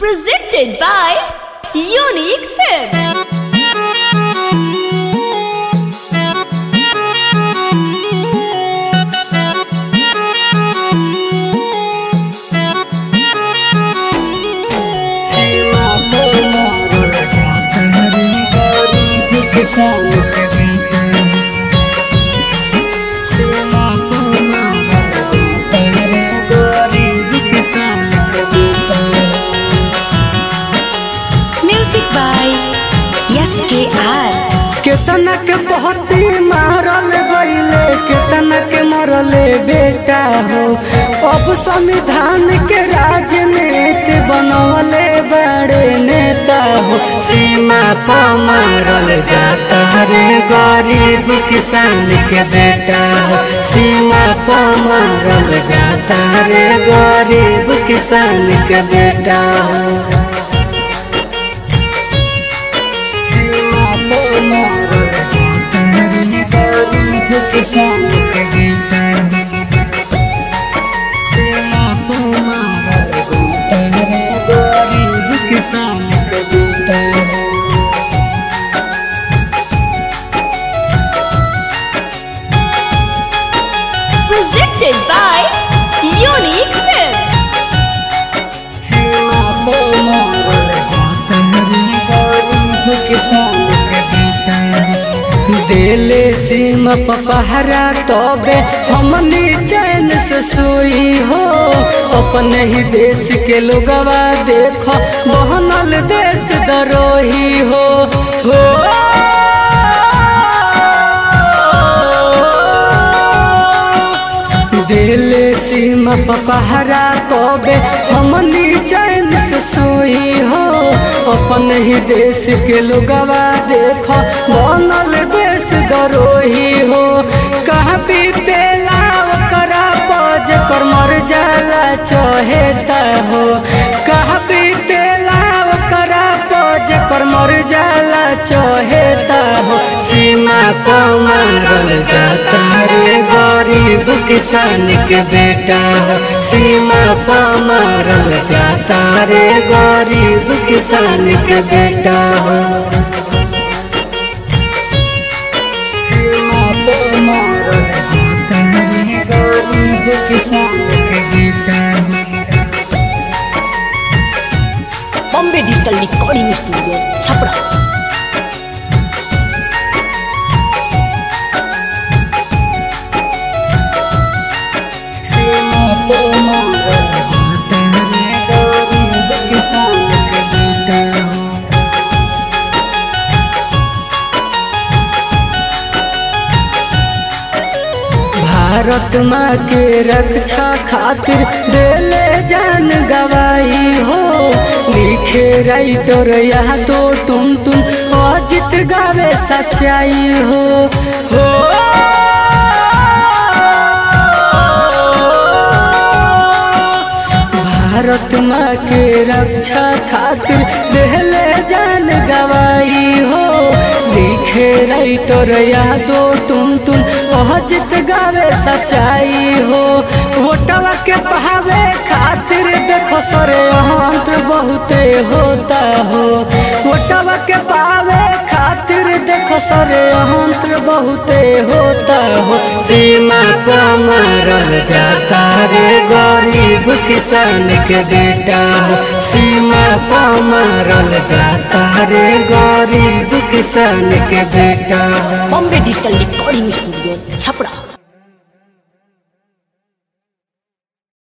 Presented by Unique Films. Music by SKR. केतना के बहती मारल गईले केतना के मरले बेटा हो अब संविधान के राजनीति बनवले बड़े नेता हो सीमा पर मारल जाता रे गरीब किसान के बेटा हो सीमा पर मारल जाता रे गरीब किसान के बेटा हो किसान के बेटा सेवा को मारल जाता रे गरीब किसान के बेटा Presented by Unique Films. सेवा को मारल जाता रे गरीब किसान के बेटा देले सीम पहरा तबे हमनी चैन से सोई हो अपने ही देश के लोगवा देखो बहनल देश दरोही हो हो दिले सीमा पहरा कबे हमनी चैन से सोई हो अपन ही देश के लोगवा देखो बनल देश दरोही हो कहाँ बीतेला ओकरा पज कर मर जाला चहेता हो कहाँ बीतेला ओकरा पज कर मर जाला चहेता हो सीमा पर मारल जाता रे गरीब किसान के बेटा हो सीमा पर मारल जाता रे गरीब किसान के बेटा हो सीमा पर मारल जाता रे गरीब किसान के बेटा हो Bombay Digital Recording Studio, Chapra. सीमा पर मारल जाता रे गरीब किसान के बेटा हो भारत माँ के रक्षा खातिर देले जान गवाई हो लिखे राइटर यहाँ तो तुम तुम अजित गावे सच्चाई हो हो भारत माँ के रक्षा खातिर देले जान गवाई हो लिखे राइटर यादो तुम तुम अजित गावे सच्चाई हो वोटवा के पहावे खातिर देखो सरे अंत बहुते होता हो वोटवा के पावे खातिर देखो सरे अंत बहुते होता हो सीमा पर मारल जाता रे गरीब किसान के बेटा हो सीमा पर मारल जाता रे गरीब किसान के बेटा हो Bombay Digital Recording Studio, Chapra.